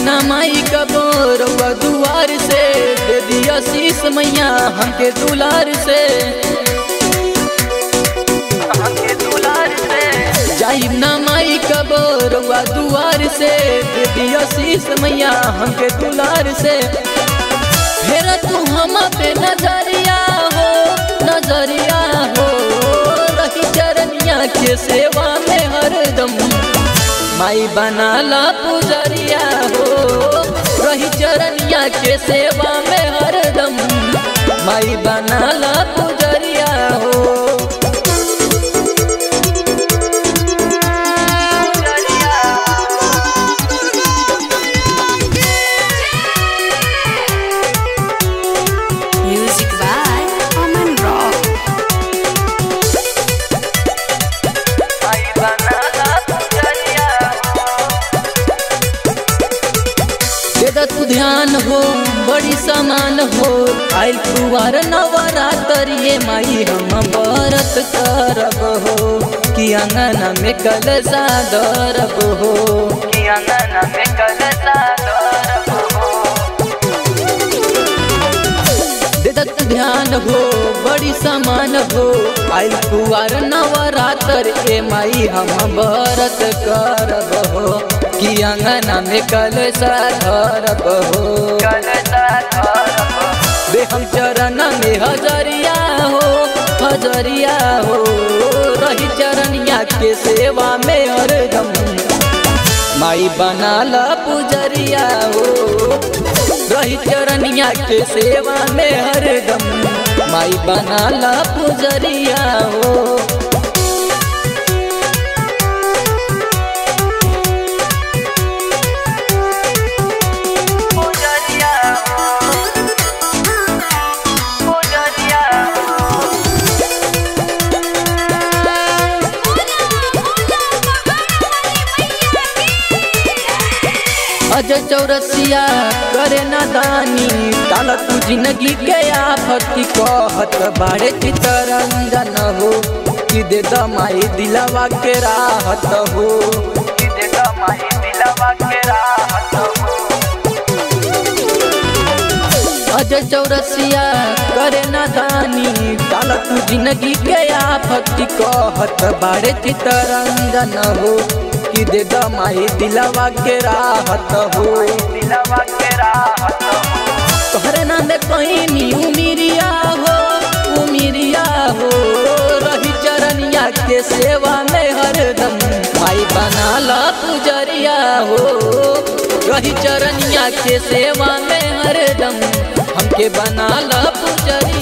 ना माई कबो रउआ दुआर से दे दिया शीस मैया हमके दुलार से हमके दुलार से जाइब ना माई कबो रउआ दुआर से दे दिया शीस मैया हमके दुलार से फेर तू हम पे नजरिया हो नजरिया हो रही चरनिया के सेवा में हरदम माई बनाला पुजरिया हो रही चरनिया के सेवा में हरदम माई बनाला पुजरिया हो Music by Aman Rock. माई बनाला पुजरिया दे तू ध्यान हो बड़ी समान हो आइल कुवार नवरात्र ये माई हम व्रत करब हो कि अंगना में कलसा दरब हो कि अंगना में कलसा दरब हो दे तू ध्यान हो बड़ी समान हो आइल कुवार नवरात्र ए माई हम व्रत करब हो कि अंगना में कलसा धरब हो कलसा धरब बे हम चरण में हजरिया हो हजरिया हो रही चरनिया के सेवा में हरदम माई बनाला पुजरिया हो रही चरनिया के सेवा में हरदम माई बनाला पुजरिया हो पुजरिया हो पुजरिया हो अज चौरसिया करे नादानी ताला तू जिंदगी के आफती कहत बाड़े चितरंजन हो कि दे दमाई दिलवा के राहत हो कि दे दमाई दिलवा के राहत हो अज चौरसिया करे नादानी ताला तू जिंदगी के आफती कहत बाड़े चितरंजन हो कि दे दमाई दिलवा के राहत हो दिलवा के राहत हो तोहरे नाम कहीं नी उमिरिया हो उमिरिया हो रही चरनिया के सेवा में हरदम माई बनाला पुजरिया हो रही चरनिया के सेवा में हरदम हमके बनाला पुजरिया